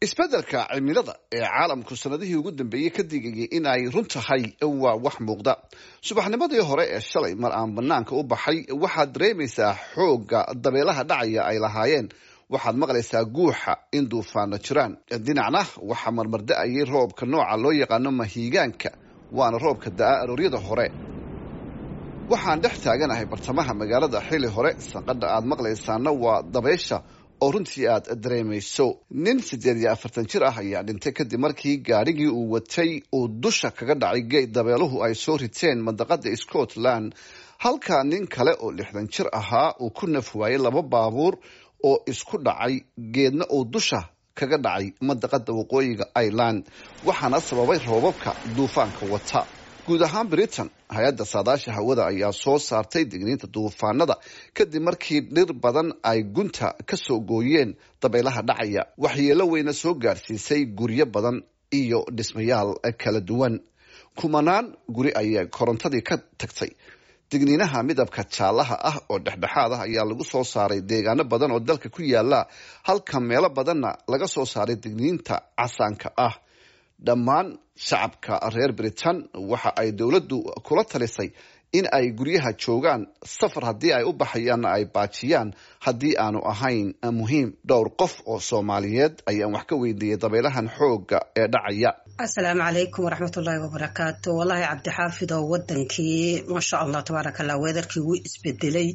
isbeddelka cimilada ee caalamku sanadihii ugu dambeeyey ka digayay in ay run tahay waa wax muuqda subaxnimadii hore ee shalay mar aan banaanka u baxay waxaad dareemaysaa xoogga dabeelaha dhacaya ay lahaayeen waxaad maqlaysaa guuxa in duufaano jiraan dhinacna waxaa marmarda-ayay roobka nooca loo yaqaano mahiigaanka waana roobka da-a arooryada hore waxaan dhex taaganahay bartamaha magaalada xili hore sanqadha aad maqlaysaana waa dabaysha oo runtii aad dareemayso nin siddeed iyo afartan jir ah ayaa dhintay kadib markii gaadhigii uu watay uu dusha kaga dhacay geed dabeeluhu ay soo riteen mandaqada scotland halka nin kale oo lixdan jir ahaa uu ku naf waayey laba baabuur oo isku dhacay geedna uu dusha kaga dhacay mandaqada waqooyiga ireland waxaana sababay roobabka duufaanka wata guud ahaan britain hay-adda saadaasha hawada ayaa soo saartay digniinta duufaanada kadib markii dhir badan ay gunta ka soo gooyeen dabaylaha dhacaya waxyeelo weyna soo gaadhsiisay guryo badan iyo dhismayaal kala duwan kumanaan guri ayay korontadii ka tagtay digniinaha midabka jaalaha ah oo dhexdhexaad ah ayaa lagu soo saaray deegaano badan oo dalka ku yaala halka meelo badanna laga soo saaray digniinta casaanka ah dhammaan shacabka reer britain waxa ay dowladdu kula talisay in ay guryaha joogaan safar haddii ay u baxayaanna ay baajiyaan haddii aanu ahayn muhiim dhowr qof oo soomaaliyeed ayaan wax ka weydiiyey dabeelahan xoogga ee dhacaya asalaamu calaykum waraxmatullaahi wabarakaatu wallaahi cabdixaafid oo wadankii maasha allah tabaaraka allah weedarkii wuu isbedelay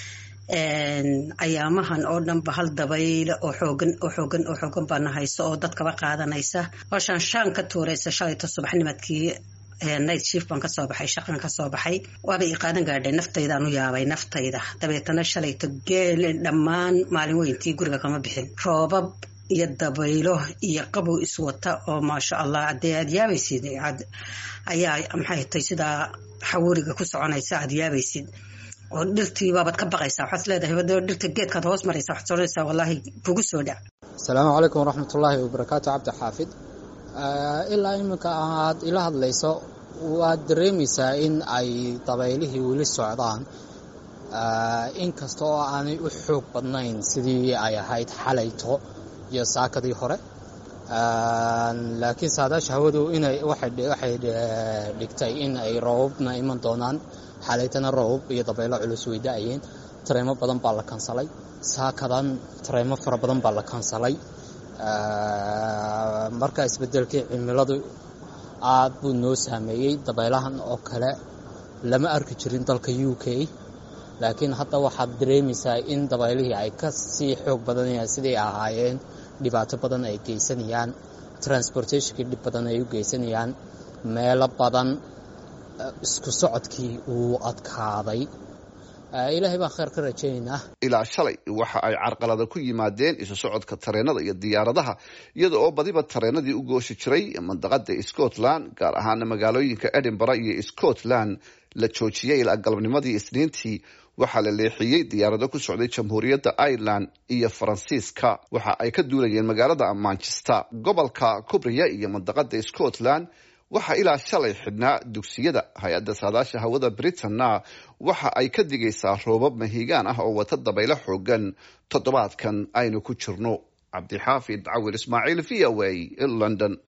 ayaamahan oo dhanba hal dabayl oo xoogan oo xoogan oo xoogan baana hayso oo dadkaba qaadanaysa hooshaan shaan ka tuuraysa shalayto subaxnimadkii night shift baan kasoo baxay shaqan kasoo baxay waaba ii qaadan gaadhay naftaydaan u yaabay naftayda dabeetana shalayto geel dhammaan maalin weyntii guriga kama bixin roobab iyo dabaylo iyo qabow iswata oo maasha allah adee aad yaabaysid ayaa maxay tay sidaa xawuriga ku soconaysa aad yaabaysid oo dhirtii baabaad ka baqaysaa waxaad leedahay wadao dhirta geedkaad hoos maraysa waxaad soonaysaa wallaahi kugu soo dhac asalaamu calaykum waraxmatullaahi wabarakaatu cabdi xaafid ilaa iminka aad ila hadlayso waad dareemaysaa in ay dabaylihii weli socdaan inkasta oo aanay u xoog badnayn sidii ay ahayd xalayto iyo saakadii hore laakiin saadaasha hawadu inay waxay dhigtay in ay roobabna iman doonaan xalaytana roobab iyo dabaylo culus way da-ayeen tareemo badan baa la kansalay saakadan tareemo fara badan baa la kansalay marka isbedelkii cimiladu aad buu noo saameeyey dabaylahan oo kale lama arki jirin dalka u k laakiin hadda waxaad dareemaysaa in dabaylihii ay ka sii xoog badanayaan siday ahaayeen dhibaato badan ay geysanayaan transportationkii dhib badan ay u geysanayaan meelo badan isku socodkii uu adkaaday ilaahay baan kheer ka rajaynaynaa ilaa shalay waxa ay carqalada ku yimaadeen isu socodka tareenada iyo diyaaradaha iyada oo badiba tareenadii u gooshi jiray mandaqada scotland gaar ahaana magaalooyinka edinburgh iyo scotland la joojiyey ilaa galabnimadii isniintii waxaa la leexiyey diyaarado ku socday jamhuuriyadda ireland iyo faransiiska waxa ay ka duulayeen magaalada manchester gobolka kubriya iyo mandaqada scotland waxaa ilaa shalay xidhnaa dugsiyada hay-adda saadaasha hawada britanna waxa ay ka digaysaa roobab mahiigaan ah oo wata dabaylo xoogan toddobaadkan aynu ku jirno cabdixaafid cawil ismaaciil v o a london